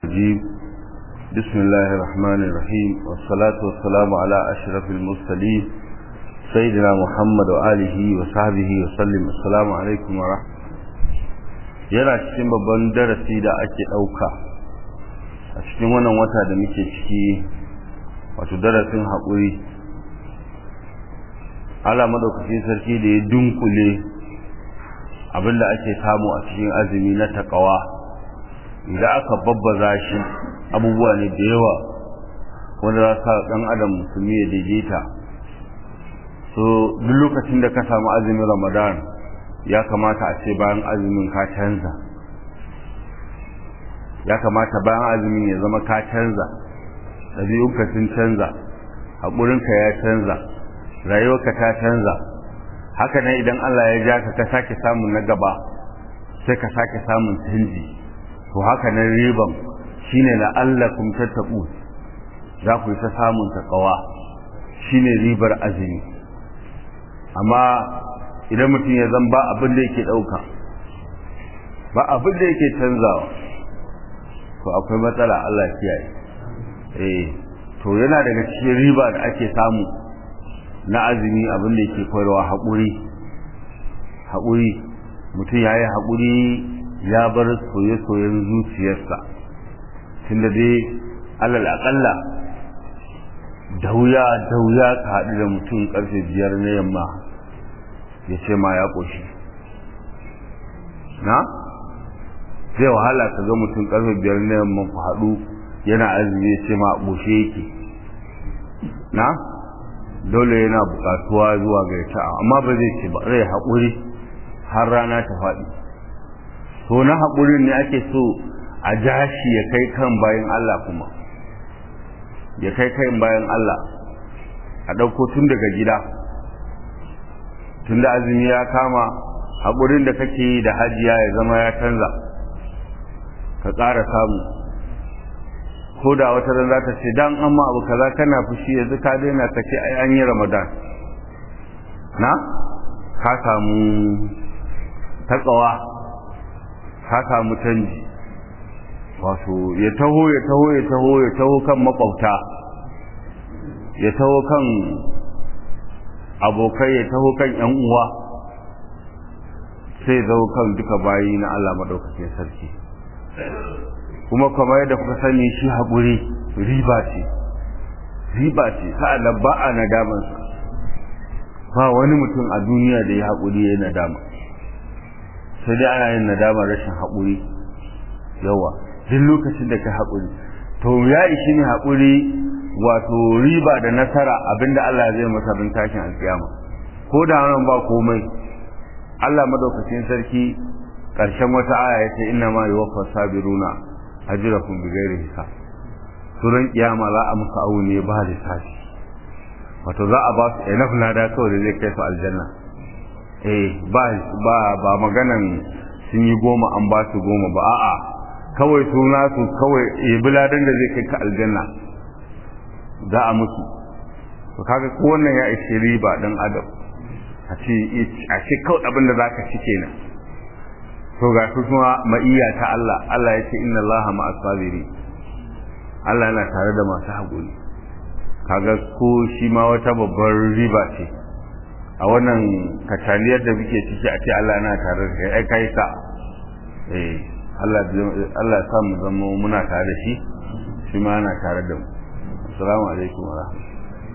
الرجيم بسم الله الرحمن الرحيم والصلاة والسلام على أشرف المرسلين سيدنا محمد وآله وصحبه وسلم السلام عليكم ورحمة yana cikin babban darasi da ake ɗauka a cikin wannan wata da muke ciki wato darasin haƙuri ala madaukakin sarki da ya dunkule abinda ake samu a cikin azumi na takawa idan aka babbaza shi abubuwa ne da yawa wanda za sa ɗan adam musulmi ya daidaita so duk lokacin da ka samu azumin ramadan ya kamata a ce bayan azumin ka canza ya kamata bayan azumin ya zama ka canza ɗabi'unka sun canza haƙurinka ya canza rayuwarka ta canza haka nan idan Allah ya ja ka ka sake samun na gaba sai ka sake samun canji to haka nan riban shine la'allakum tattaqu za ku yi ta samun takawa shine ribar azumi amma idan mutum ya zan ba abin da yake dauka ba abin da yake canzawa to akwai matsala Allah kiyaye eh to yana daga cikin riba da ake samu na azumi abin da yake koyarwa haƙuri haƙuri mutum ya yi haƙuri ya bar soye-soyen zuciyarsa tunda dai alal aƙalla da wuya da wuya ka haɗu da mutum ƙarfe biyar na yamma ya ce ma ya ƙoshi na zai wahala ka ga mutum ƙarfe biyar na yamma ku haɗu yana azumi ya ce ma ƙoshe yake na dole yana buƙatuwa zuwa ga ita amma ba zai ce ba zai haƙuri har rana ta faɗi to na haƙurin ne ake so a jashi ya kai kan bayan Allah kuma ya kai kan bayan Allah a ɗauko tun daga gida tun da azumi ya kama haƙurin da kake yi da hajiya ya zama ya canza ka ƙara samu ko da wata ran za ta ce dan amma abu kaza kana fushi yanzu ka daina ka ce ai an yi ramadan na ka samu takawa ka samu canji wato ya taho ya taho ya taho ya taho kan makwabta ya taho kan abokai ya taho kan yan uwa sai zo kan duka bayi na Allah madaukakin sarki kuma kamar yadda kuka sani shi haƙuri riba ce riba ce sa'an ba a nadamansa ba wani mutum a duniya da ya haƙuri ya yi nadama sai dai ana yin nadamar rashin haƙuri yawa duk lokacin da ka haƙuri to ya ishi ne haƙuri wato riba da nasara abinda Allah zai masa bin tashin alƙiyama ko da nan ba komai Allah madaukakin sarki ƙarshen wata aya ya ce inna ma yuwaffa sabiruna ajrakum bighairi hisab suran kiyama za a musu awu ne ba lissafi wato za a ba su enough lada kawai da zai kai su aljanna eh ba ba ba maganan sun yi goma an ba su goma ba a'a kawai suna su kawai buladan da zai kai ka aljanna za a musu to kaga ko wannan ya ishe riba dan adam a ce a ce kawai abin da zaka ci kenan to ga su kuma ma'iyya ta Allah Allah ya ce inna Allah ma'as sabiri Allah yana tare da masu haƙuri kaga ko shi ma wata babbar riba ce a wannan kataliyar da muke ciki a ce Allah na tare da kai ai kai ka eh Allah Allah ya samu zama muna tare da shi shi ma yana tare da mu assalamu alaikum wa rahmatullahi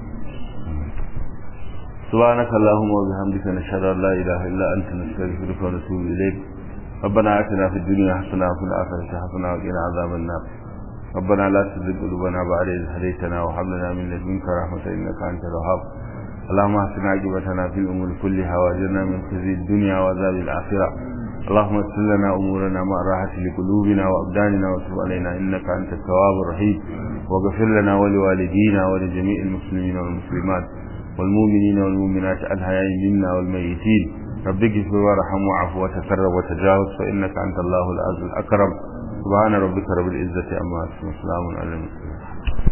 سبحانك اللهم وبحمدك نشهد ان لا اله الا انت نستغفرك ونتوب اليك ربنا اتنا في الدنيا حسنه وفي الاخره حسنه وقنا عذاب النار ربنا لا تزغ قلوبنا بعد إذ هديتنا وهب لنا من لدنك رحمة إنك أنت الوهاب اللهم احسن عاقبتنا في الأمور كلها واجرنا من خزي الدنيا وعذاب الآخرة اللهم اغفر لنا أمورنا مع راحة لقلوبنا وأبداننا وتب علينا إنك أنت التواب الرحيم واغفر لنا ولوالدينا ولجميع المسلمين والمسلمات والمؤمنين والمؤمنات الحياء منا والميتين رب اغفر وارحم وعف وتكرم وتجاوز فإنك أنت الله العز الأكرم سبحان ربك رب العزة عما يصفون وسلام على المرسلين